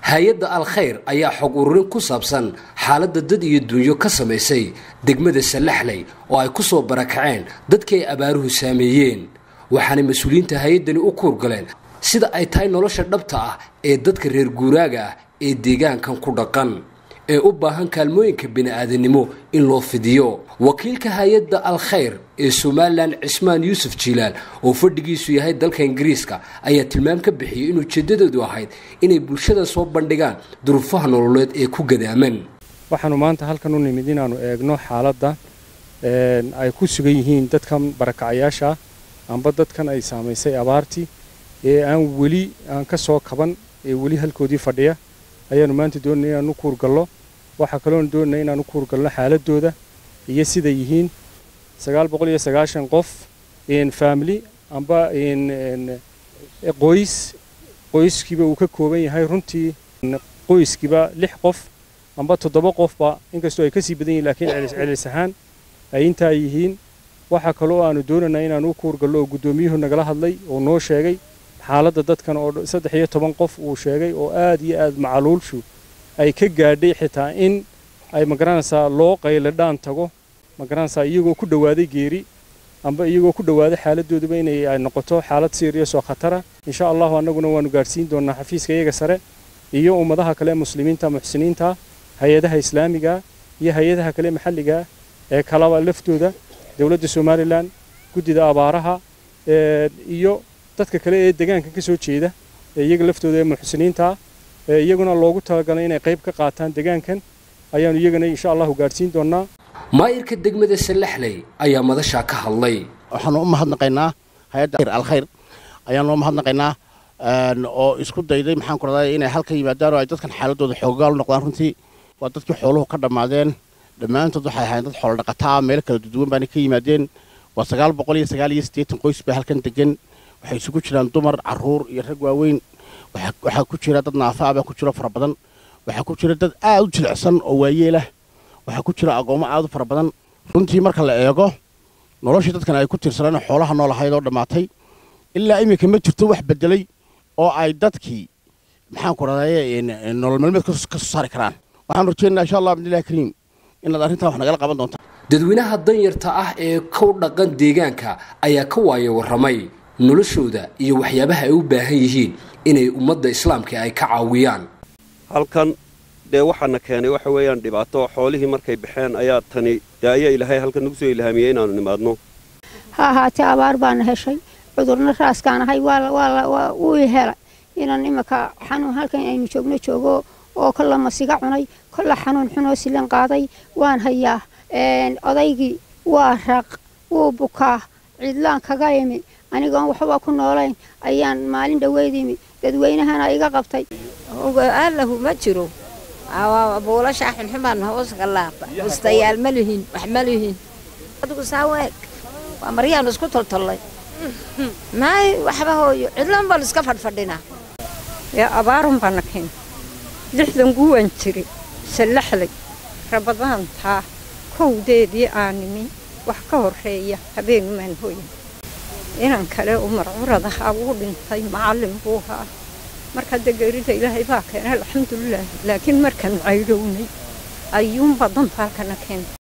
hay-adda alkhayr ayaa xog ururin ku saabsan xaaladda dad iyo dunyo ka samaysay degmada sallaxley oo ay ku soo barakaceen dadkii ay abaaruhu saameeyeen waxaanay mas-uuliyiinta hay-addani u kuurgaleen sida ay tahay nolosha dhabta ah ee dadka reer guuraaga ah ee deegaankan ku dhaqan ee u baahan kaalmooyinka bini-aadanimo in loo fidiyo wakiilka hay-adda alkhayr ee somalilan cismaan yuusuf jiilaal oo fadhigiisu yahay dalka ingiriiska ayaa tilmaam ka bixiyey in ujeeddadoodu ahayd inay bulshada soo bandhigaan duruufaha nololeed ee ku gadaaman waxaanu maanta halkan u nimid inaannu eegno xaaladda ay ku sugan yihiin dadkan barakacayaasha amba dadkan ay saamaysay abaartii ee aan weli aan ka soo kaban ee weli halkoodii fadhiya ayaanu maanta doonaya inaan u kuurgallo waxaa kaloon doonaya inaan u kuurgalno xaaladooda iyo siday yihiin sagaal boqol iyo sagaashan qof family amba qoys qoyskiiba uu ka kooban yahay runtii qoyskiiba lix qof amba toddoba qofba inkastoo ay kasii badan yihin laakiin celis ahaan ay intaa yihiin waxaa kaloo aanu doonaynaa inaan u kuurgallo oo guddoomiyuhu nagala hadlay oo noo sheegay xaaladda dadkan oo saddex iyo toban qof uu sheegay oo aad iyo aad macaluulshu ay ka gaadhay xitaa in ay magaranaysaa loo qayladhaan tago magaranaysaa iyagoo ku dhowaaday geeri amba iyagoo ku dhowaaday xaaladooduba inay ay noqoto xaalad serious oo khatara insha allahu annaguna waanu gaadhsiin doonaa xafiiska iyaga sare iyo ummadaha kale muslimiinta muxsiniinta hay-adaha islaamiga iyo hay-adaha kale maxalliga ee kalaba laftooda dowladda somalilan guddida abaaraha iyo dadka kale ee deegaanka ka soo jeeda ee iyaga laftooda ee muxsiniinta ee iyaguna loogu talagalay inay qayb ka qaataan deegaankan ayaanu iyagana insha allahu gaadhsiin doonaa maayirka degmada sallaxley ayaa madashaa ka hadlay waxaanu u mahadnaqaynaa hay-adda alkhayr ayaanu u mahadnaqaynaa oo isku dayday maxaan ku raday inay halka yimaadaan oo ay dadkan xaaladooda xoogaal u noqdaan runtii waa dadkii xooluhu ka dhammaadeen dhammaantood waxay ahayn dad xoolo dhaqataa meel kala duduwan baana ka yimaadeen waa sagaal boqol iyo sagaal iyo siddeetan qoys baa halkan degan waxay isugu jiraan dumar caruur iyo rag waaweyn waxaa ku jira dad naafa ah baa ku jiro fara badan waxaa ku jira dad aad u jilicsan oo waayeelah waxaa ku jira agoommo aad u fara badan runtii marka la eego noloshii dadkan ay ku tiirsaneen xoolaha nool ahayd oo dhammaatay ilaa iminka ma jirto wax beddelay oo ay dadkii maxaan ku radaye nolol maalmeed ka soo saari karaan waxaan rajeynayaa insha allah bidnillahi kariim inaad arrintan wax nagala qaban doontaan dadweynaha danyarta ah ee ku dhaqan deegaanka ayaa ka waaya warramay noloshooda iyo waxyaabaha ay u baahan yihiin inay ummadda islaamka ay ka caawiyaan halkan dee waxaana keenay waxa weeyaan dhibaato xoolihii markay baxeen ayaa tani dee ayaa ilaahay halkan nagu soo ilhaamiyey inaanu nimaadno ha ahaatee abaar baana heshay cudurna raaskaan ahay wuu helay inaan iminka xanuun halkan aynu joogno joogo oo kolla masiga cunay kolla xanuun xunoo silan qaaday waan hayaa odaygii waa raq wuu bukaa cidlaan kaga imi anigoon waxba ku noolayn ayaan maalin dhaweyd imi dadweynahana iga qabtay allahu ma jiro buulashaa xunxumaan hoos galaaba bustayaal ma lihin wax ma lihin adigu saa weeg waa maryaanu isku toltollay maay waxba hooyo cidlan baan iska fadhfadhinaa yaa abaarun baana keen lixdan guwan jiri sallaxlay rabadaantaa kowdeedii aanimi wax ka horreeya habeenumaan hooyan inan kale umar curadahaa wuu dhintay macallin buu haa marka dee geerida ilaahay baa keenay alxamdulilaah laakiin markaan caydhownay ayuunbaa dantaalkana keentay